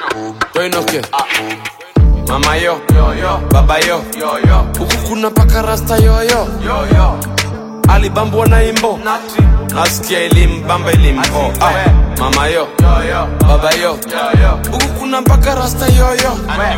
Toinoke Mama yo Baba yo Huku kuna paka rasta yoyo Alibambwa na imbo Nasikia ilimbamba ilimpo ah. Mama yo Baba yo Huku kuna paka rasta yoyo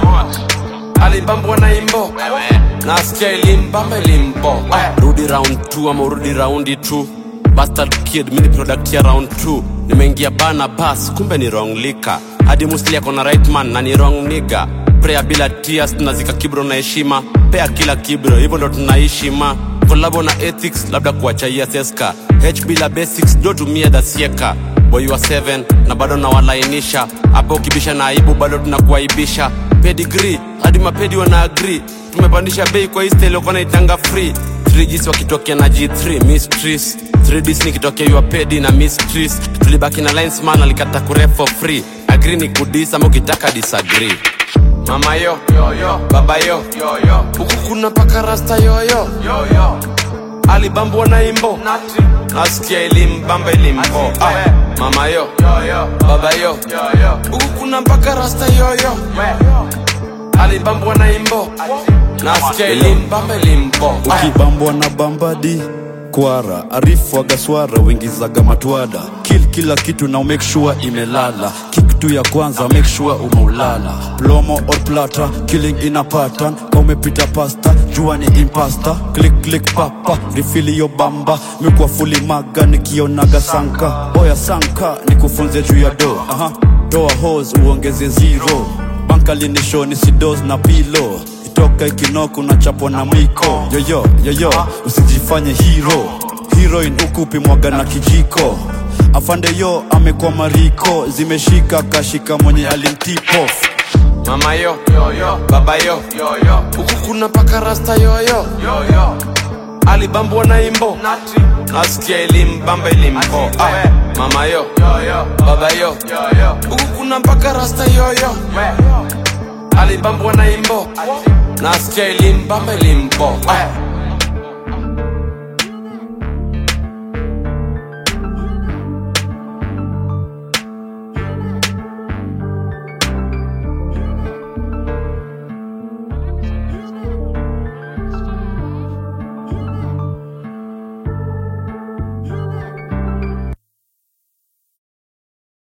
Alibambwa na imbo Nasikia ilimbamba ilimpo ah. Rudi round 2 ama urudi raundi 2 Bastard kid mini product ya round 2 Nimeingia bana bas kumbe ni wrong lika Hadi musli ako na right man na ni wrong nigga Prayer bila tears tunazika kibro na heshima Pea kila kibro hivyo ndo tunaishi ma Kolabo na ethics labda kuachaia seska H bila basics do tumia dasieka Boy wa 7 na bado nawalainisha Hapo ukibisha na aibu bado tunakuaibisha Pedigree hadi mapedi wana agree Tumepandisha bei kwa hii style wako naitanga free 3Gs wakitokea na G3 Mistress 3Ds nikitokea your pedi na Mistress Tulibaki na linesman alikata kuref for free Agree ni kudis ama ukitaka disagree Mama yo, baba yo, huku kuna paka rasta yoyo Alibambwa na imbo Nasikia ilimbamba ilimpo ah. Mama yo, baba yo, huku kuna paka rasta yoyo Alibambwa na imbo Nasikia ilimbamba ilimpo ah. ukibambwa na bambadi kwara arifu agaswara wingizaga matwada kil kila kitu na make sure imelala kitu ya kwanza make sure umeulala plomo or plata killing ina pattern ka umepita pasta jua ni impasta click click papa rifili yo bamba mikwa fuli maga nikionaga sanka oya sanka nikufunze juu ya do aha toa hose uongeze zero bankalinisho ni sidos na pilo toka ikinoko unachapwa na mwiko yoyo yoyo usijifanye hero heroin ukupi mwaga na kijiko afande yo amekuwa mariko zimeshika kashika mwenye alimtipo Mama yo, baba yo, huku kuna paka rasta yoyo Alibambwa na imbo Nasikia ilimbamba ilimpo ah. Mama yo, baba yo, huku kuna paka rasta yoyo Alibambwa na imbo Nasikia ilimbamba ilimpo ah.